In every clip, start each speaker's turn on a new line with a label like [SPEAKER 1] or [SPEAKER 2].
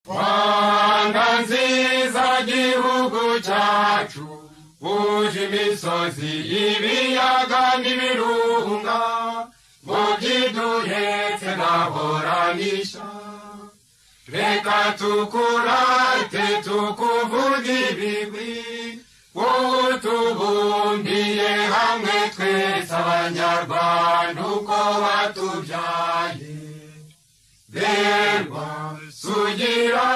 [SPEAKER 1] rwanda nziza gihugu cyacu buje imisozi ibiyaga n'ibirunga ngo byiduhetse ntaboranisha reka tukurate tukuvuga ibigwi wowe utubumbiye hamwe twese abanyarwanda uko batubyaye berwa sugira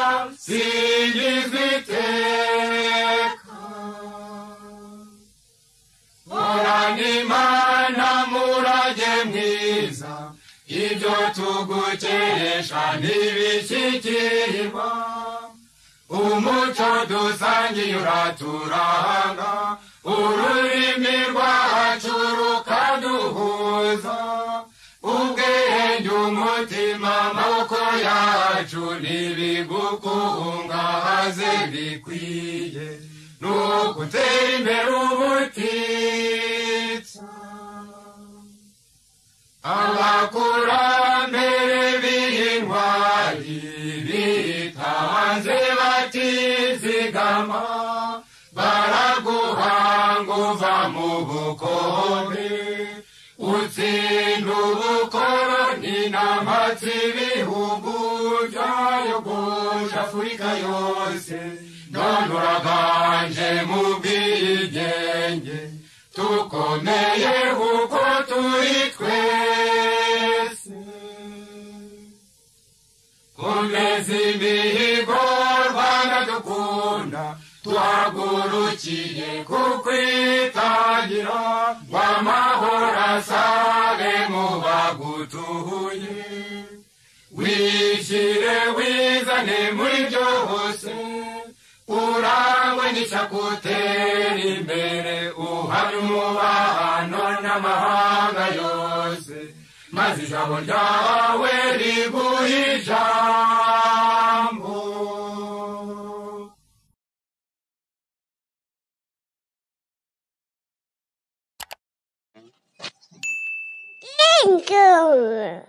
[SPEAKER 1] singizwa iteka horana imana murage mwiza ibyo tugukeresha ntibishyikirirwa umuco dusangiye uraturanga ururimi rwacu rukaduhuza ubwenge umutima amaboko yacu ntibigukungahaze bikwiye ni ugutera imbere ubutitsa abakurambere b'intwari bitanze batizigama baraguhanga uva mu bukombe utsinda ubukoroni n'amatsi ibihugu byayogoje afurika yose none uraganje mu bwigenge tukomeye kuko turi twese komeza imihigo rwanda dukunda twagurukiye kukwitangira ngo amahoro asare mu bagutuye wishyire wizane muri byose urangwe n'ishyakutera imbere uhari umubano n'amahanga yose maze ijambo ryawe riguhe ijambo
[SPEAKER 2] Bingo!